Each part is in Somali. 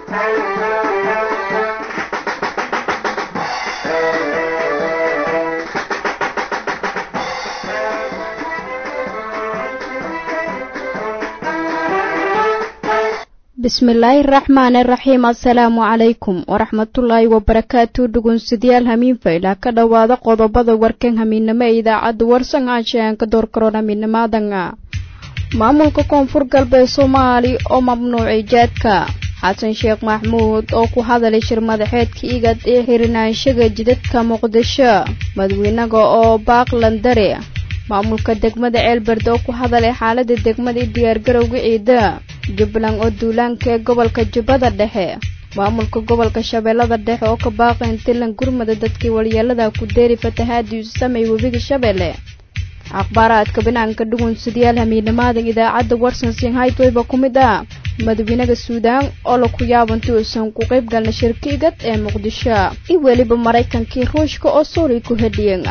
bismillaahi raxmaani raxiim assalaamu calaykum waraxmatullaahi wabarakaatu dhugunsidayaal hamiinfayla ka dhowaada qodobada warkan hamiinamo ee idaacadda warsan aanshaanka doorkaroon hamiinamaadanga maamulka koonfur galbeed soomaali oo mamnuucay jaadka xasan sheekh maxmuud oo ku hadalay shir madaxeedka igad ee xirinaanshaga jidadka muqdisho madawynaga oo baaqlandare maamulka degmada ceelberde oo ku hadalay xaalada degmada i diyaargarowga ciida jubbaland oo duulaanka ee gobolka jubbada dhexe maamulka gobolka shabeellada dhexe oo ka baaqayn tilan gurmada dadkii walyeelada ku deeri fatahaadii isu samay webiga shabeelle akhbaaraadka banaanka dhugunsidayaal hamiinamaadan idaacadda warsan sinhaytwayba ku mid ah madawynaha suudaan oo laku yaabanti uusan ku qayb galna shirka igad ee muqdisho iyo weliba maraykankii ruushka oo suuriya ku hedhiyen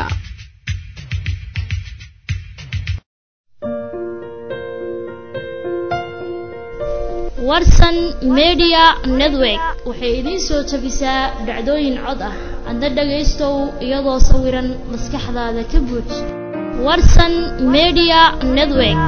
warsan media network waxay idiin soo tabisaa dhacdooyin cod ah adna dhagaystow iyadoo sawiran maskaxdaada ka buuj warsan media network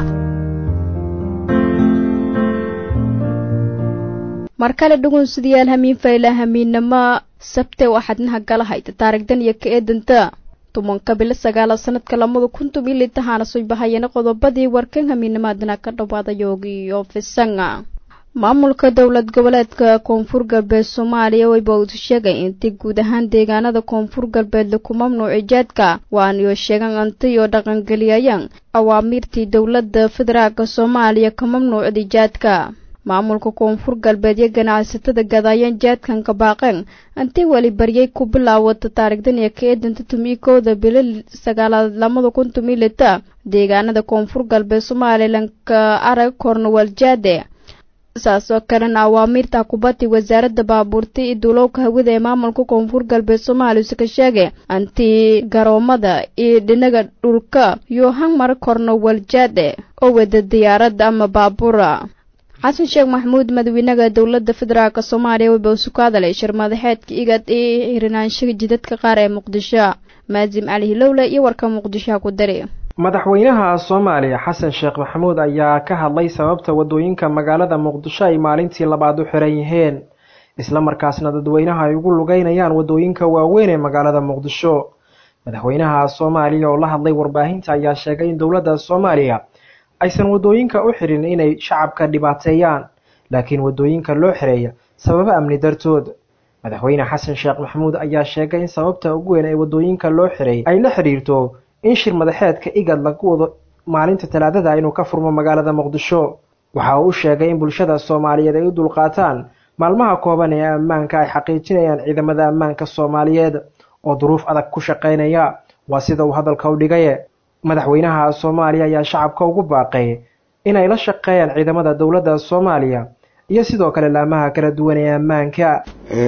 mar kale dhugunsidayaal hamiin fayla hamiinnamo sabte waxaadnaha gala hayta taarigdan iyo ka eedanta tumanka bilo sagaala sanadka lamada kun tubilitahaana soo bahayana qodobadii warkan hamiinamaadana ka dhawaada yoogiyo fisanga maamulka dowlad goboleedka koonfur galbeed soomaaliya wayba uu sheegay intii guud ahaan deegaanada koonfur galbeed laku mamnuuci jaadka waaniyo sheegan antiyo dhaqangeliyayaan awaamiirtii dowladda federaalka soomaaliya ka mamnuucday jaadka maamulka koonfur galbeed iyo ganacsatada gadaayaan jaadkan ka baaqeen intii weli baryay ku bilaawata taarigdan iyo ka eedanta tumikooda bilo sagaalaad lamada kun tumilita deegaanada koonfur galbeed somalilan ka arag kornowal jaade saasoo kalena awaamiirta kubadii wasaaradda baabuurta iyo duulowka hawada ee maamulka koonfur galbeed soomaaliya ka sheegay antii garoomada iyo dhinaga dhulka yohan mar kornowal jaade oo wada diyaaradda ama baabuura xasan sheekh maxamuud madawynaha dowladda federaalk soomaaliya waba usu ka hadalay shir madaxeedka igad ee hirinaanshaha jidadka qaar ee muqdisho maasim cali hilowle iyo warka muqdishoha ku dari madaxweynaha soomaaliya xasan sheekh maxamuud ayaa ka hadlay sababta wadooyinka magaalada muqdisho ay maalintii labaad u xiran yihiin islamarkaasna dadweynaha ay ugu lugeynayaan wadooyinka waaweyn ee magaalada muqdisho madaxweynaha soomaaliya oo la hadlay warbaahinta ayaa sheegay in dowladda soomaaliya aysan wadooyinka u xirin inay shacabka dhibaateeyaan laakiin wadooyinka loo xireeya sababo amni dartood madaxweyne xasan sheekh maxamuud ayaa sheegay in sababta ugu weyn ee wadooyinka loo xiray ay la xidhiirto in shir madaxeedka igad lagu wado maalinta talaadada inuu ka furmo magaalada muqdisho waxa uu u sheegay in bulshada soomaaliyeed ay u dulqaataan maalmaha kooban ee ammaanka ay xaqiijinayaan ciidamada ammaanka soomaaliyeed oo duruuf adag ku shaqaynaya waa sida uu hadalka u dhigaye madaxweynaha soomaaliya ayaa shacabka ugu baaqay inay la shaqeeyaan ciidamada dowladda soomaaliya iyo sidoo kale laamaha kala duwan ee ammaanka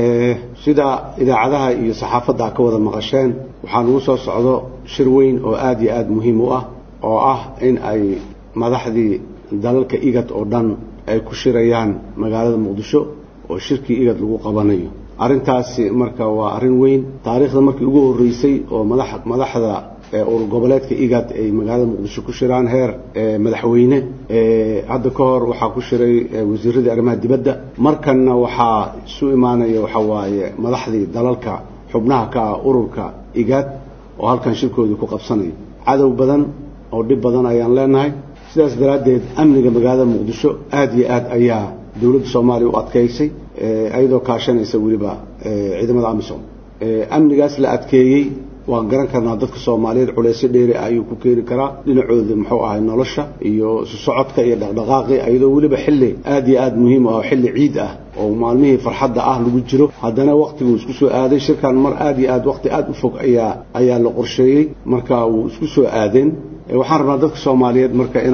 sida idaacadaha iyo saxaafadda ka wada maqasheen waxaa nagu soo socdo shir weyn oo aada iyo aada muhiim u ah oo ah in ay madaxdii dalalka igad oo dhan ay ku shirayaan magaalada muqdisho oo shirkii igad lagu qabanayo arrintaasi marka waa arrin weyn taariikhda markii ugu horreysay oo madax madaxda urur goboleedka igad ay magaalada muqdisho ku shiraan heer madaxweyne hadda ka hor waxaa ku shiray wasiiradii arrimaha dibadda markanna waxaa isu imaanaya waxa waaye madaxdii dalalka xubnaha ka ah ururka igad oo halkan shirkoodii ku qabsanayo cadow badan oo dhib badan ayaan leenahay sidaas daraaddeed amniga magaalada muqdisho aada iyo aad ayaa dowladda soomaaliya u adkaysay iyadoo kaashanaysa weliba ciidamada amisom amnigaas la adkeeyey waan garan karnaa dadka soomaaliyeed culeysyo dheeri ah ayuu ku keeni karaa dhinacooda muxuu ahay nolosha iyo isu socodka iyo dhaqdhaqaaqi iyadoo weliba xilli aada iyo aada muhiim ah oo xilli ciid ah oo maalmihii farxadda ah lagu jiro haddana waktiguu isku soo aaday shirkan mar aada iyo aad waqti aada u fog ayaa ayaa la qorsheeyey marka wuu isku soo aadeen waxaan rabnaa dadka soomaaliyeed marka inaan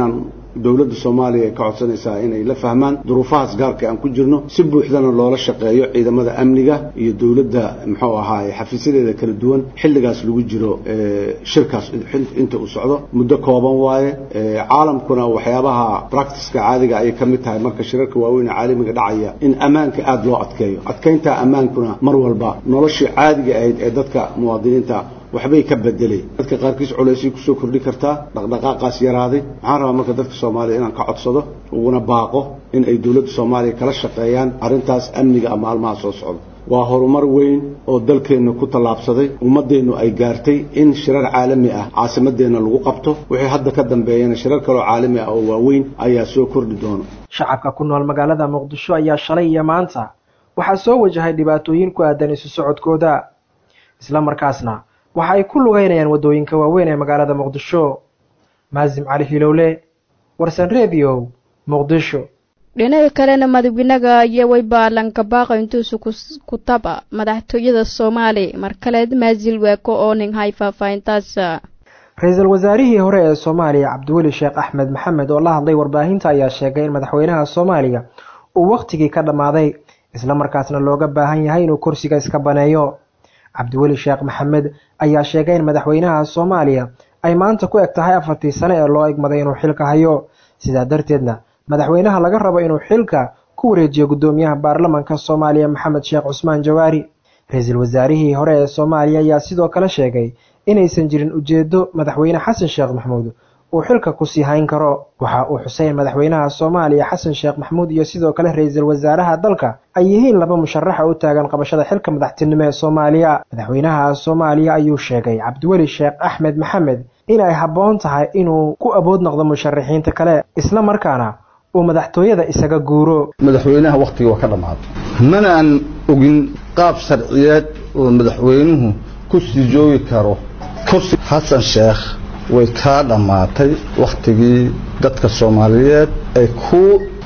dowladda soomaaliya ay ka codsanaysaa inay la fahmaan duruufahaas gaarka aan ku jirno si buuxdana loola shaqeeyo ciidamada amniga iyo dowladda muxuu ahaaye xafiisyadeeda kala duwan xilligaas lagu jiro shirkaas inta uu socdo muddo kooban waaye caalamkuna waxyaabaha practiceka caadiga ayay ka mid tahay marka shirarka waaweyn ee caalamiga dhacaya in ammaanka aada loo adkeeyo adkeynta ammaankuna mar walba noloshii caadiga ahayd ee dadka muwaadiniinta waxbay ka bedelay dadka qaarkiis culaysay kusoo kordhi kartaa dhaqdhaqaaqaas yaraaday waxaan rabaa marka dadka soomaaliya inaan ka codsado uguna baaqo in ay dowladda soomaaliya kala shaqeeyaan arrintaas amniga maalmaha soo socda waa horumar weyn oo dalkeenna ku tallaabsaday ummaddeennu ay gaartay in shirar caalami ah caasimadeenna lagu qabto wixii hadda ka dambeeyana shirar kaloo caalami ah oo waaweyn ayaa soo kordhi doono shacabka ku nool magaalada muqdisho ayaa shalay iyo maanta waxaa soo wajahay dhibaatooyin ku aadan isu socodkooda isla markaasna waxa ay ku lugeynayaan waddooyinka waaweyn ee magaalada muqdisho maasim cali hilowle warsan redio muqdisho dhinaca kalena madaxweynaga yowey baalanka baaqa intuusu ku taba madaxtooyada soomaali mar kaleed maasil weeko oo nin hay faahfaahintaas ra-iisul wasaarihii hore ee soomaaliya cabdiweli sheekh axmed maxamed oo la hadlay warbaahinta ayaa sheegay in madaxweynaha soomaaliya uu wakhtigii ka dhammaaday islamarkaasna looga baahan yahay inuu kursiga iska baneeyo cabdiweli sheekh maxamed ayaa sheegay in madaxweynaha soomaaliya ay maanta ku eg tahay afartii sane ee loo egmaday inuu xilka hayo sidaa darteedna madaxweynaha laga rabo inuu xilka ku wareejiyo guddoomiyaha baarlamanka soomaaliya maxamed sheekh cusmaan jawaari ra-iisul wasaarihii hore ee soomaaliya ayaa sidoo kale sheegay inaysan jirin ujeedo madaxweyne xasan sheekh maxamuud uu xilka kusii hayn karo waxa uu xusay in madaxweynaha soomaaliya xasan sheekh maxamuud iyo sidoo kale ra-iisul wasaaraha dalka ay yihiin laba musharaxa u taagan qabashada xilka madaxtinimo ee soomaaliya madaxweynaha soomaaliya ayuu sheegay cabdiweli sheekh axmed maxamed in ay habboon tahay inuu ku abood noqdo musharaxiinta kale isla markaana uu madaxtooyada isaga guuro madaxweynaha wakhtigii waa ka dhammaaday mana aan ogin qaab sharciyeed oo madaxweynuhu ku sii joogi karo kursi xasan sheekh way kaa dhammaatay wakhtigii dadka soomaaliyeed ay ku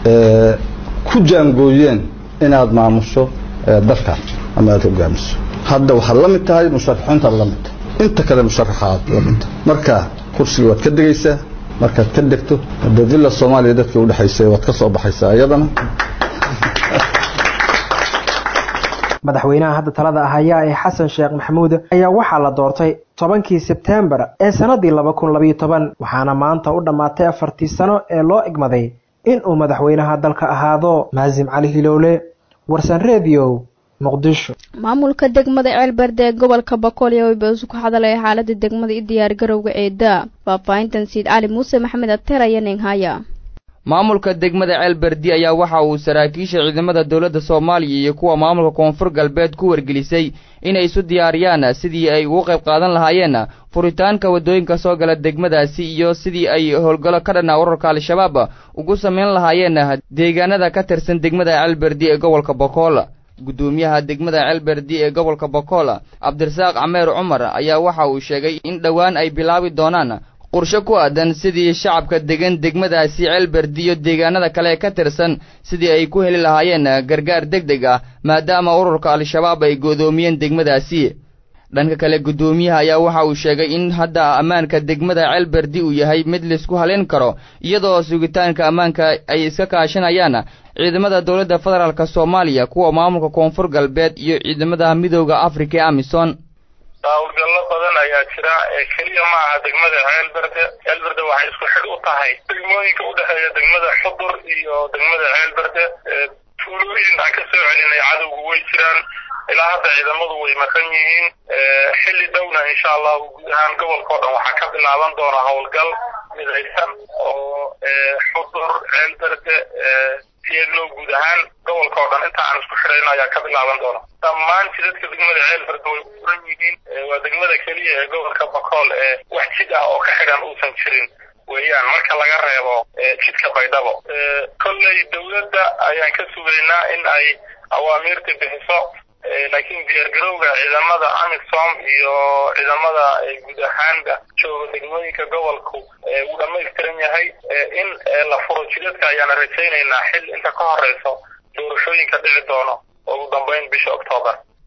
ku jaangooyeen inaad maamusho dalkaas ama aad hogaamiso hadda waxaad la mid tahay musharaxiintaad la mid tahay inta kale musharaxaad la mid tahay marka kursiga waad ka degaysaa markaad ka degto de villa soomaaliya dadkii udhexaysay waad ka soo baxaysaa iyadana madaxweynaha hadda talada ahaya ee xasan sheekh maxamuud ayaa waxaa la doortay tobankii sebtembar ee sannaddii laba kun labayo toban waxaana maanta u dhammaatay afartii sano ee loo egmaday inuu madaxweynaha dalka ahaado maasim cali hilowle warsan redio muqdisho maamulka degmada ceelberde ee gobolka bakool iyo waybasu ku hadalaya xaalada degmada i diyaargarowga eeda faahfaahintan siid cali muuse maxamed abteer aya ninghaya maamulka degmada ceelberdi ayaa waxa uu saraakiisha ciidamada dowladda soomaaliya iyo kuwa maamulka koonfur galbeed ku wargelisay inay isu diyaariyaan sidii ay ugu qayb qaadan lahaayeen furitaanka waddooyinka soo gala degmadaasi iyo sidii ay howlgallo ka dhanna urarka al-shabaab ugu samayn lahaayeen deegaanada ka tirsan degmada ceelberdi ee gobolka bokool guddoomiyaha degmada ceelberdi ee gobolka bokool cabdirasaaq cameer cumar ayaa waxa uu sheegay in dhowaan ay bilaabi doonaan qorshe ku aadan sidii shacabka degan degmadaasi ceelberdi iyo deegaanada kale ee ka tirsan sidii ay ku heli lahaayeen gargaar deg deg ah maadaama ururka al-shabaab ay go'doomiyeen degmadaasi dhanka kale guddoomiyaha ayaa waxa uu sheegay in hadda ammaanka degmada ceelberdi uu yahay mid laisku halayn karo iyadoo sugitaanka ammaanka ay iska kaashanayaan ciidamada dowladda federaalk soomaaliya kuwa maamulka koonfur galbeed iyo ciidamada midooda afrika ee amisom hawlgallo badan ayaa jira keliya ma aha degmada ceelberde ceelberde waxay isku xidh u tahay degmooyinka udhexeeya degmada xudur iyo degmada ceelberde tuulooyin aan ka soo celinay cadowgu way jiraan ilaa hadda ciidamadu way maqan yihiin xilli dhowna insha allahu guud ahaan gobolka o dhan waxaa ka bilaaban doona howlgal midaysan oo xudur ceelberde iyagoo guud ahaan gobolka oo dhan inta aan isku xidhayno ayaa ka bilaaban doona dhammaan jidadka degmada ceelberde way u furan yihiin waa degmada keliya ee gobolka bakool ee wax jid ah oo ka xidhan uusan jirin weeyaan marka laga reebo jidka baydhabo kolley dowladda ayaan ka sugaynaa in ay awaamiirta bixiso laakiin diyaargarowga ciidamada amisom iyo ciidamada guud ahaanba jooga degmooyinka gobolku uu dhamaystiran yahay in la furo jidadka ayaana rajaynaynaa xil inta ka horeyso doorashooyinka dhici doono ugu dambeyn bisha octoobar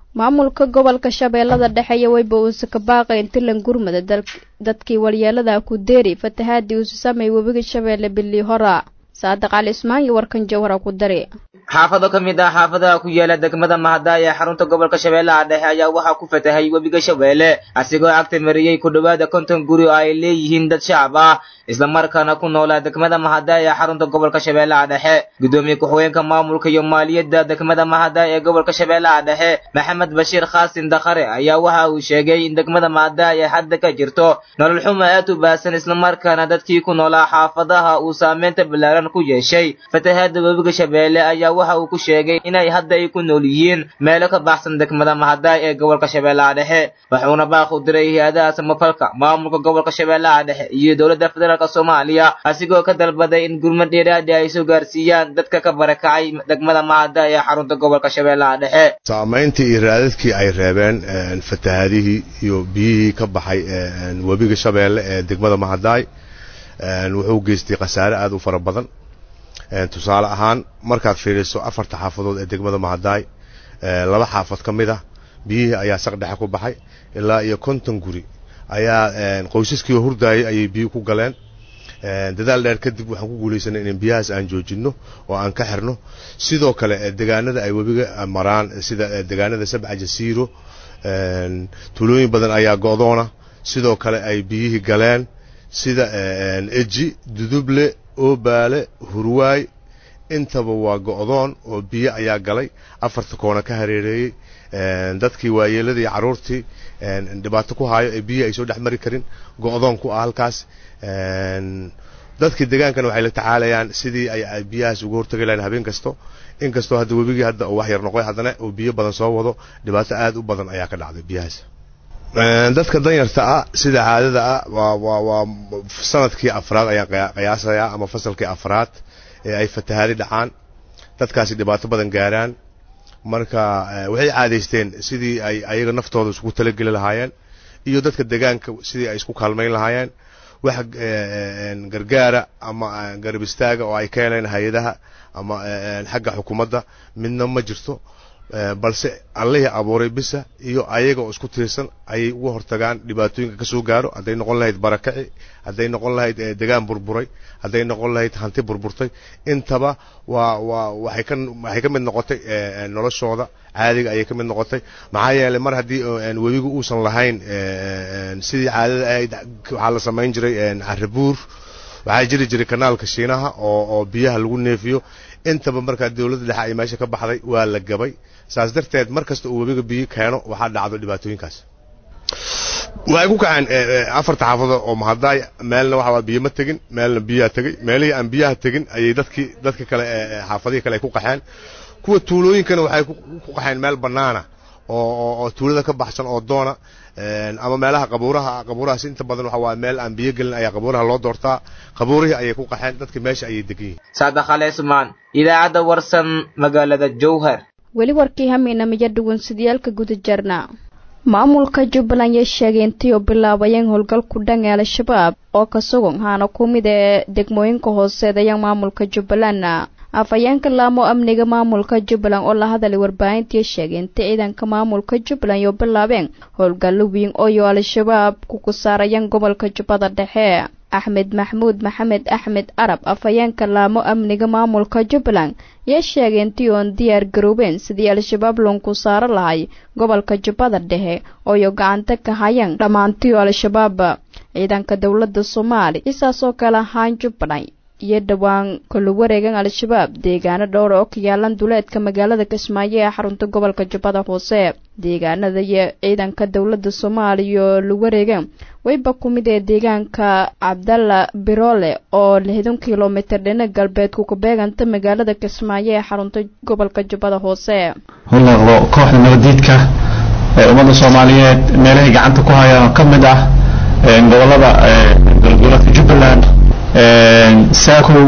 maamulka gobolka shabeellada dhexe iyo weyba uuse ka baaqay intilan gurmada dadkii walyeelada ku deeri fatahaadii uuse sameey webiga shabeelle bilii hora saadiq cali ismaan iyo warkan jawhara ku dari xaafado ka mid ah xaafadaha ku yaala degmada mahadaay ee xarunta gobolka shabeellaha dhexe ayaa waxaa ku fatahay webiga shabeelle asigoo agta mariyey ku dhowaada konton guri oo ay leeyihiin dad shacab ah islamarkaana ku noolaa degmada mahadaay ee xarunta gobolka shabeellaha dhexe gudoomiye ku-xigeenka maamulka iyo maaliyadda degmada mahadaay ee gobolka shabeellaha dhexe maxamed bashiir khaasin dakhare ayaa waxa uu sheegay in degmada mahadaay ay hadda ka jirto nolol xuma aad u baahsan islamarkaana dadkii ku noolaa xaafadaha uu saameynta ballaaran ku yeeshay fatahaada webiga shabeelle ayaa waxa uu ku sheegay inay hadda ay ku nool yihiin meelo ka baxsan degmada mahadaay ee gobolka shabeellaha dhexe wuxuuna baaq u diray hay-adaha samafalka maamulka gobolka shabeellaha dhexe iyo dowladda federaalk soomaaliya asigoo ka dalbaday in gurmad dheeraadi ay soo gaarsiiyaan dadka ka barakacay degmada mahadaay ee xarunta gobolka shabeellaha dhexe saamayntii iyo raadadkii ay reebeen fatahaadihii iyo biyihii ka baxay webiga shabeelle ee degmada mahadaay wuxuu geystay khasaare aad u fara badan tusaale ahaan markaad fiiriso afarta xaafadood ee degmada mahadaay laba xaafad ka mid ah biyihii ayaa saqdhexe ku baxay ilaa iyo konton guri ayaa qoysaskii hurdaayay ayay biyi ku galeen dadaal dheer kadib waxaan ku guulaysanay in biyahaas aan joojinno oo aan ka xirno sidoo kale degaanada ay webiga maraan sida degaanada sabca jasiiro tuulooyin badan ayaa go'doona sidoo kale ay biyihii galeen sida eji duduble oobaale hurwaay intaba waa go'doon oo biyo ayaa galay afarta koona ka hareereeyey dadkii waayeeladii carruurtii dhibaato ku haayo ee biyihi ay soo dhex mari karin go'doon ku ah halkaas dadkii degaankana waxay la tacaalayaan sidii ay biyahaas uga hortagi lahayn habeen kasto inkastoo hadda webigii hadda uu wax yar noqoy haddana uu biyo badan soo wado dhibaato aad u badan ayaa ka dhacday biyahaas dadka danyarta ah sida caadada ah waa waa waa sanadkii afraad ayaan qiyaasayaa ama fasalkii afraad ee ay fatahaadi dhacaan dadkaasi dhibaato badan gaaraan marka waxay caadaysteen sidii ay ayaga naftooda isku talageli lahaayeen iyo dadka degaanka sidii ay isku kaalmayn lahaayeen wax gargaara ama garab istaaga oo ay ka heleen hay-adaha ama xagga xukuumadda midna ma jirto balse allihii abuuray bisa iyo ayaga oo isku tiirsan ayay uga hortagaan dhibaatooyinka ka soo gaaro hadday noqon lahayd barakaci hadday noqon lahayd degaan burburay hadday noqon lahayd hanti burburtay intaba waa waa waxay ka waxay ka mid noqotay noloshooda caadiga ayay ka mid noqotay maxaa yeelay mar haddii webigu uusan lahayn sidii caadada ahayd waxaa la samayn jiray carabuur waxaa jiri jiray kanaalka shiinaha oo oo biyaha lagu neefiyo intaba markaa dowladda dhexe ay meesha ka baxday waa la gabay saas darteed mar kasta uu webiga biyo keeno waxaa dhacdo dhibaatooyinkaas waxay ku kaceen afarta xaafadood oo mahadaay meelna waxa biyo ma tegin meelna biyaa tegey meelihii aan biyaha tegin ayay dadkii dadka kale xaafadihii kale ay ku qaxeen kuwa tuulooyinkana waxay ku qaxeen meel bannaana oo oo tuulada ka baxsan oo doona ama meelaha qabuuraha qabuurahaas inta badan waxa waa meel aan biyo gelin ayaa qabuuraha loo doortaa qabuurihii ayay ku qaxeen dadka meesha ayay degan yihiin saadakhale ismaan idaacadda warsan magaalada jowhar weli warkii hamiinamiyo dhugunsidayaalka guda jarna maamulka jubbaland yay sheegay intii oo bilaabayeen howlgal ku dhan ee al-shabaab oo ka sugan haana ku mid ee degmooyinka hooseedayaan maamulka jubbaland afhayeenka laamo amniga maamulka jubbaland oo la hadalay warbaahintii sheegay inta ciidanka maamulka jubbaland yoo bilaabeen howlgallo weyn ooyo al-shabaab kuku saarayaan gobolka jubbada dhexe axmed maxmuud maxamed axmed arab afhayeenka laamo amniga maamulka jubbaland yaa sheegay intii oon diyaar garoobeen sidii al-shabaab loonku saaro lahay gobolka jubbada dhexe ooyo gacanta ka hayaan dhammaantiyo al-shabaab ciidanka dowladda soomaaliya isaasoo kale ahaan jubbaland iyo dhowaan kala wareegan al-shabaab deegaano dhowr oo ka yaalan duleedka magaalada kismaayo ee xarunta gobolka jubbada hoose deegaanada iyo ciidanka dowladda soomaaliya oo la wareegan wayba ku mid ee deegaanka cabdalla biroole oo lixdan kilomitir dhina galbeedku ku beeganta magaalada kismaayo ee xarunta gobolka jubbada hoose hulaaqdo kooxda nabadiidka ee ummadda soomaaliyeed meelahay gacanta ku hayaan oo ka mid ah gobolada goboleedka jubbaland saakow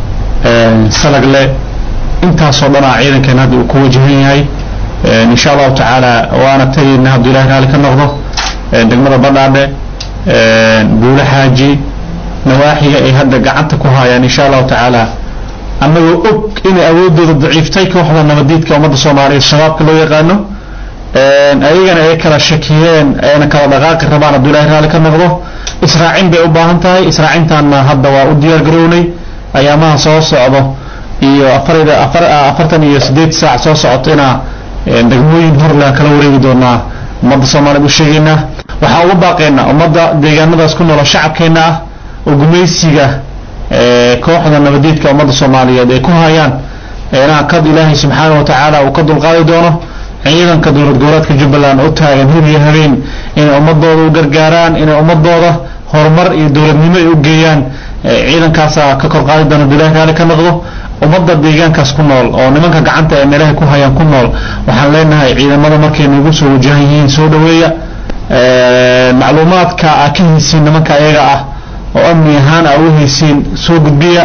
salagle intaasoo dhanaa ciidankeena hadda uu ku wajahan yahay insha allahu tacaala waana tegayna hadduu ilahay raali ka noqdo degmada badhaadhe buule xaaji nawaaxiga ay hadda gacanta ku hayaan insha allahu tacaala annagoo og inay awoodooda daciiftay kooxda nabadiidka ummadda soomaaliyeed shabaabka loo yaqaano ayagana ay kala shakiyeen ayna kala dhaqaaqi rabaan hadduu ilahay raalli ka noqdo israacin bay u baahan tahay israacintaanna hadda waa u diyaar garownay ayaamaha soo socdo iyo afarida afar afartan iyo siddeed saac soo socotona degmooyin horle kala wareegi doonaa ummadda soomaaliyeed u sheegaynaa waxaan uga baaqaynaa ummadda deegaanadaas ku noolo shacabkeenna ah oo gumaysiga kooxda nabadeedka ummadda soomaaliyeed ay ku hayaan inaa kad ilaahay subxaana wa tacaala uu ka dulqaadi doono ciidanka dowlad goboleedka jubbaland u taagan hir iyo habeen inay ummadooda u gargaaraan inay ummadooda horumar iyo dowladnimo ay u geeyaan ciidankaasaa ka kor qaadi doona bilahi raali ka noqdo ummadda deegaankaas ku nool oo nimanka gacanta ee meelahay ku hayaan ku nool waxaan leenahay ciidamada markay nagu soo wajahan yihiin soo dhaweeya macluumaadka aa ka haysiin nimanka ayaga ah oo amni ahaan aa u haysiin soo gudbiya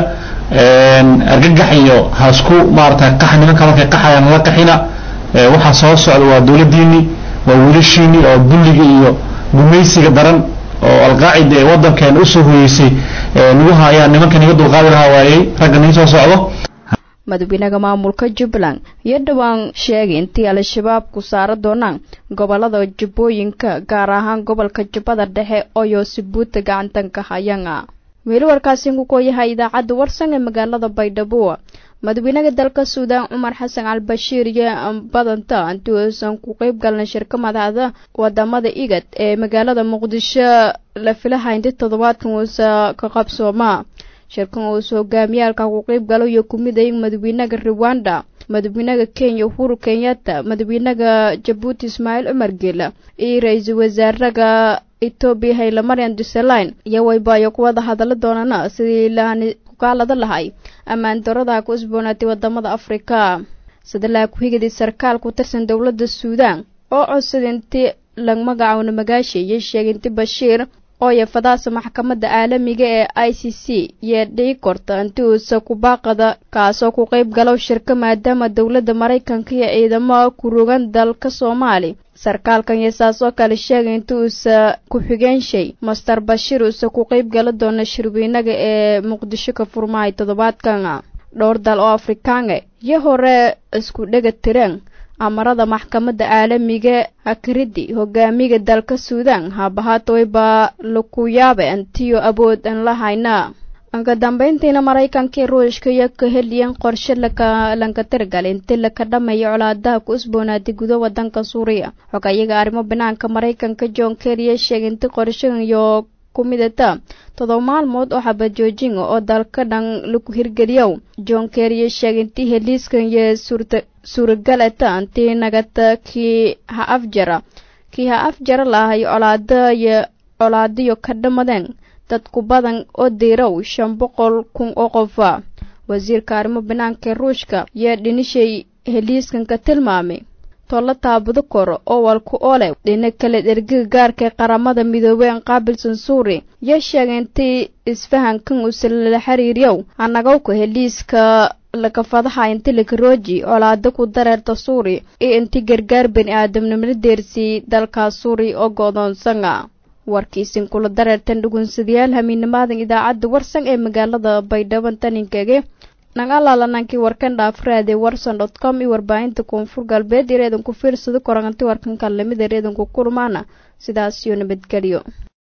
argagax iyo hasku maarata qax nimanka markay qaxayaan la qaxina waxaa soo socda waa dowladdiini waa wiilashiini oo dulliga iyo gumaysiga daran oo alqaacida ee waddankeena usoo hoyeysay nagu hayaan nimanka niga dulqaadi lahaa waayey ragga nii soo socdo madaxweynaha maamulka jubbaland iyo dhowaan sheegay intii al-shabaab ku saara doonaan gobolada jubbooyinka gaar ahaan gobolka jubbada dhexe oo yoosibuuta gacantanka hayanga weli warkaasi ku yahay idaacadda warsan ee magaalada baydhabo madaxweynaha dalka suudaan cumar xasan albashiir iyo badanta intii uusan ku qeyb galnay shirka madaxda wadamada igad ee magaalada muqdisho la filaha inti toddobaadkan uusa ka qabsooma shirkan uusa hogaamiyaalka ku qeyb galo iyo kumid ay madaxweynaha rwanda madaxweynaha kenya uhuru kenyatta madaxweynaha jabuuti ismaaciil cumar geela iyo ra-iisul wasaaraha etoobiya haylamaryan duseline iyo waybayo kuwada hadala doonana sidii laani kukaalada lahay ammaan darada ku isboonaatay wadamada afrika sadalaa ku-xigidii sarkaal ku tirsan dowladda suudaan oo codsaday intii lag magacoona magaasha iyo sheegay inti bashiir oo yafadaasa maxkamadda caalamiga ee i c c iyo dhii korta inti uusa kubaaqada kaasoo ku qeyb galo shirka maadaama dowladda maraykanka iyo ciidamo ku rogan dalka soomaali sarkaalkan iyo saas oo kale sheegay inti uusa ku-xigeenshay master bashiir uusa ku qeyb gala doona shirweynaga ee muqdisho ka furmahay toddobaadkan dhowr dal oo afrikaange iyo hore isku dhega tireen amarada maxkamadda caalamiga hakaridi hogaamiga dalka suudaan habahaataway baa laku yaabe antiyo awood an la hayna anka dambeyntiina maraykankai ruushka iyo ka heliyeen qorshe lanka tirgal inti laka dhamayo colaadaha ku isboonaaday gudo wadanka suuriya xogayaga arrimo banaanka maraykanka john kerriya sheegay inti qorshahan iyo ku midata todoba maalmood oo xabajoojin oo dalka dhan lagu hirgeliyow john kerriya sheegay intii heliiskan iyo suurta suuragalata intii nagata kii ha afjara kii ha afjara lahay colaada iyo colaadiyo ka dhamadeen dadku badan oo diirow shan boqol kun oo qofa wasiirka arrimo banaanka ee ruushka iyo dhinishay heliiskan ka tilmaamay tolla taabudo koro oo walku ole dhina kale dhergiga gaarka ee qaramada midoobeen qaabilsan suuri iyo sheegay intii isfahankan uuse lala xiriiryow annagowka heliiska lakafadaha inti lakarooji colaado ku dareerta suuri iyo inti gargaar bani aadamnimala deersiyey dalkaas suuri oo go-doonsana warkiisin kula dareertan dhugunsadayaal hamiinimaadan idaacadda warsan ee magaalada baydhabo taninkege nagaalaalanankii warkan dhaafraade warson dot com iyo warbaahinta koonfur galbeed ireedanku fiirsado koranganti warkan kalamida ireedanku kulmaana sidaas iyo nabadgelyo